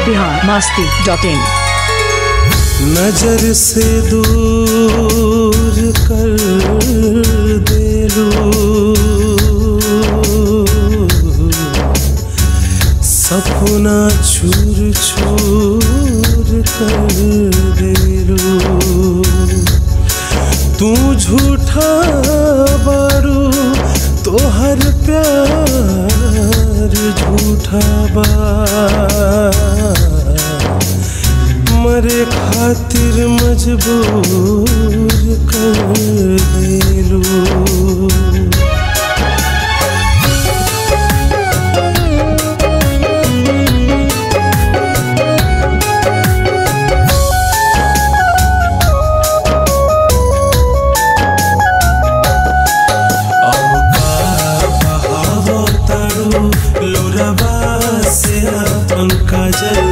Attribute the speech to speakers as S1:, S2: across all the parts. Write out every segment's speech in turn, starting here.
S1: Bihar Masti dot in
S2: नजर से दूर कर देलू सपना छूर छूर कर देलू तू झूठा बारू तोहर प्यार झूठा बा मरे खातिर मजबूर कर देलू काजल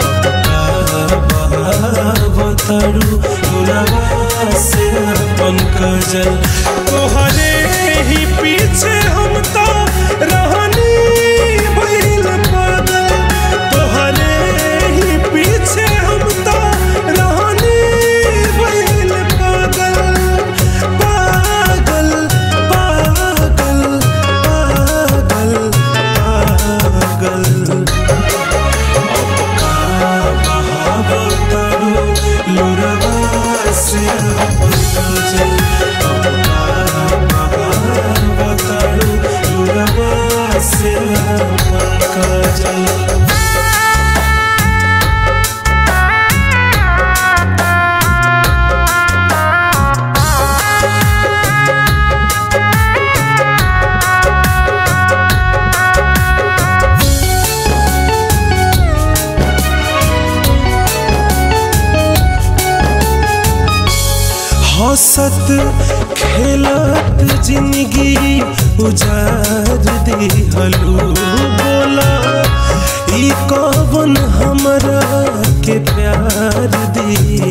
S2: बताड़ू मुलावा से अपन काजल तोहरे ही पीछे हम तो रहनी भइल पागल तोहरे ही पीछे हम तो रहनी भइल पागल पागल पागल पागल पागल Thank हंसत खेलत जिंदगी उजार दिहलू बोला ई कवन हमरा के प्यार दी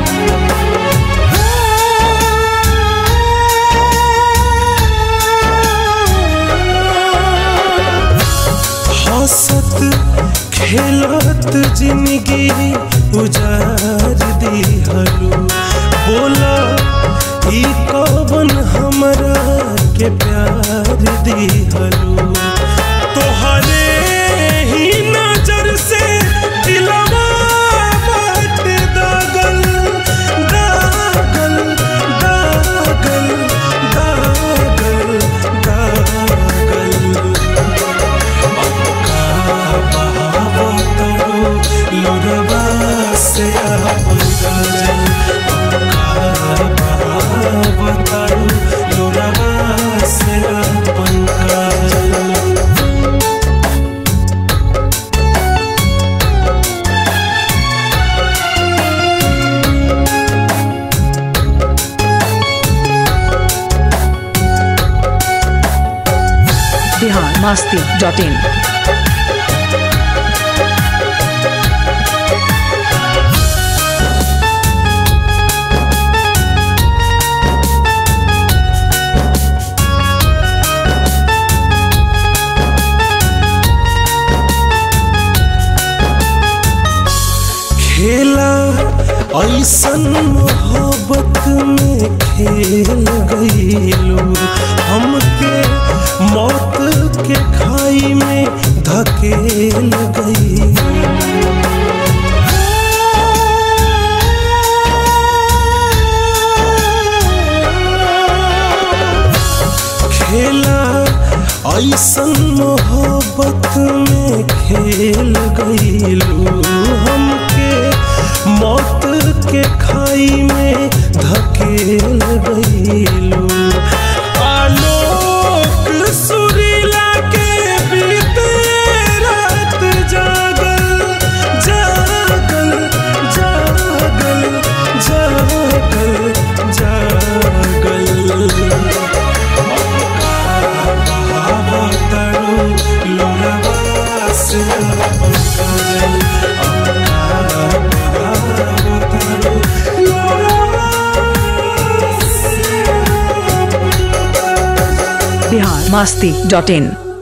S2: हंसत खेलत जिंदगी उजार दिहलू बोला ई कवन हमरा के प्यार दिहलू तोहरे ही नजर से दिलवा बाट दागल दागल दागल दागल दागल लोरवा से अपन काजल बताड़ू लोरवा से अपन काजल
S1: बिहार मस्ती डॉट इन
S2: खेला ऐसन मोहब्बत में खेल गईलू हमके मौत के खाई में धकेल गई खेला ऐसन मोहब्बत में खेल गईलू हमके मौत के खाई में धकेल गईलू आलोक सुरीला के बीते रात जागल जागल जागल जागल जागल
S1: बिहार मस्ती डॉट इन